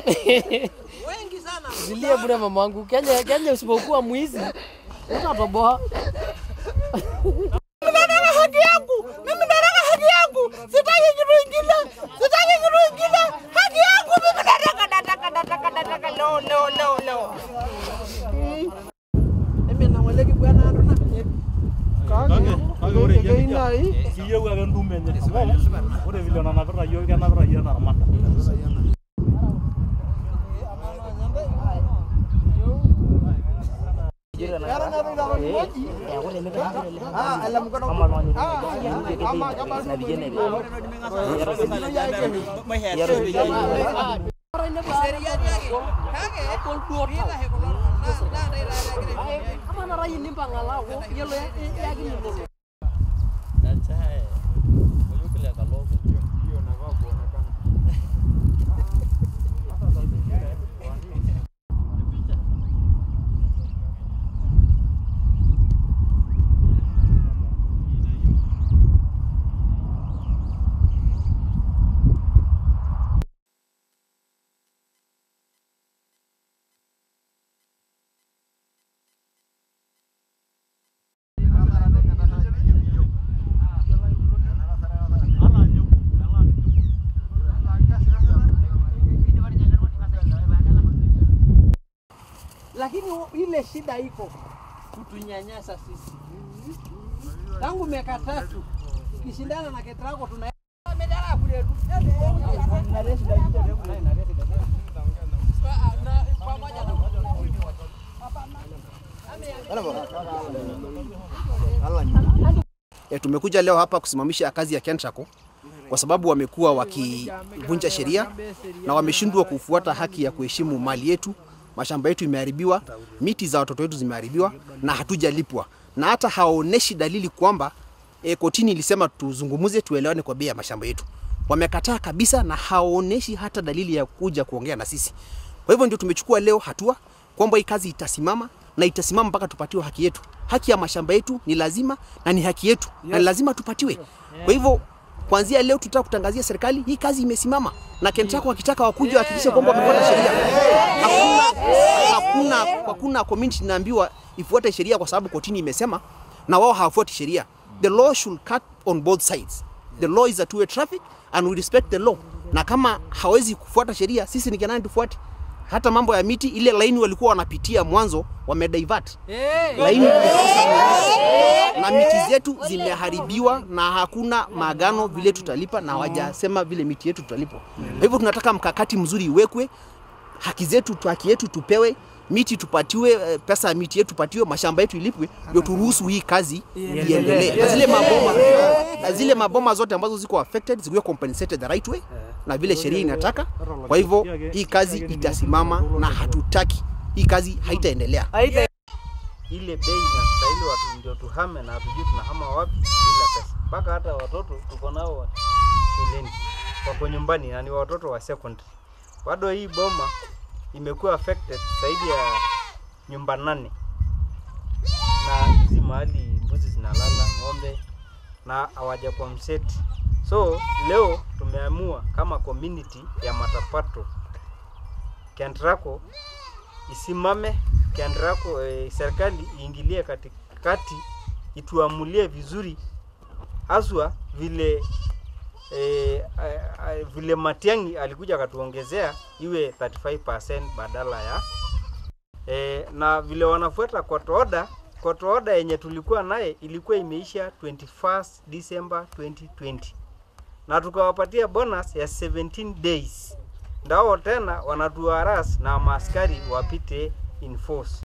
wengi sana. Zilie bure mama wangu. Kenya Kenya usipokuwa mwizi utatoboa. Nataka haki yangu. Mimi nataka haki yangu. Sitaki kitu kingine. Sitaki kitu kingine. Haki yangu mimi nataka nataka nataka nataka lo lo lo lo. Mimi na wale kibwana ndo na. Kake, kake ore yie kijana, kiyieu ake entumo enye amu ore vile nanapita yiok kenapita yiok enaa armata. Kama na rai nimpa ngalau, yelo yakin nilo. lakini ile shida iko kutunyanyasa sisi. Tangu miaka tatu tukishindana na Ketraco tuna E, tumekuja leo hapa kusimamisha kazi ya Kentraco kwa sababu wamekuwa wakivunja sheria na wameshindwa kufuata haki ya kuheshimu mali yetu. Mashamba yetu imeharibiwa, miti za watoto wetu zimeharibiwa na hatujalipwa, na hata hawaoneshi dalili kwamba e, kotini ilisema tuzungumuze, tuelewane kwa bei ya mashamba yetu. Wamekataa kabisa na hawaoneshi hata dalili ya kuja kuongea na sisi. Kwa hivyo ndio tumechukua leo hatua kwamba hii kazi itasimama na itasimama mpaka tupatiwe haki yetu. Haki ya mashamba yetu ni lazima na ni haki yetu na ni lazima tupatiwe. Kwa hivyo kuanzia leo tutaka kutangazia serikali hii kazi imesimama, na Kentraco wakitaka wakuja wahakikishe kwamba wamefuata sheria. Hakuna, hakuna, hakuna community inaambiwa ifuate sheria kwa sababu kotini imesema na wao hawafuati sheria. The law should cut on both sides. The law is a two-way traffic and we respect the law. Na kama hawezi kufuata sheria, sisi ni nani tufuate? Hata mambo ya miti, ile laini walikuwa wanapitia mwanzo wamedivert laini na miti zetu zimeharibiwa na hakuna maagano vile tutalipa, na hawajasema vile miti yetu tutalipwa. Kwa hivyo tunataka mkakati mzuri iwekwe, haki zetu, haki yetu tupewe, miti tupatiwe, eh, pesa ya miti yetu tupatiwe, mashamba yetu ilipwe, ndio turuhusu hii kazi iendelee. Na zile maboma na zile maboma zote ambazo ziko affected ziwe compensated the right way na vile sheria inataka. Kwa hivyo hii kazi itasimama na hatutaki hii kazi haitaendelea. ile bei inastahili watu ndio tuhame na hatujui tunahama wapi bila pesa. Mpaka hata watoto tuko nao wa- shuleni wako nyumbani na ni watoto wa secondary. Bado hii boma imekuwa affected zaidi ya nyumba nane, na hizi mahali mbuzi zinalala, ng'ombe na hawaja compensate. So leo tumeamua kama community ya Matapato Kentraco isimame Kentraco, eh, serikali iingilie katikati, ituamulie vizuri haswa vile eh, a- a- vile Matiang'i alikuja akatuongezea iwe 35% badala ya eh, na vile wanafuata court order. Court order yenye tulikuwa naye ilikuwa imeisha 21st December 2020 na tukawapatia bonus ya 17 days ndao tena wanatuharas na maaskari wapite in force.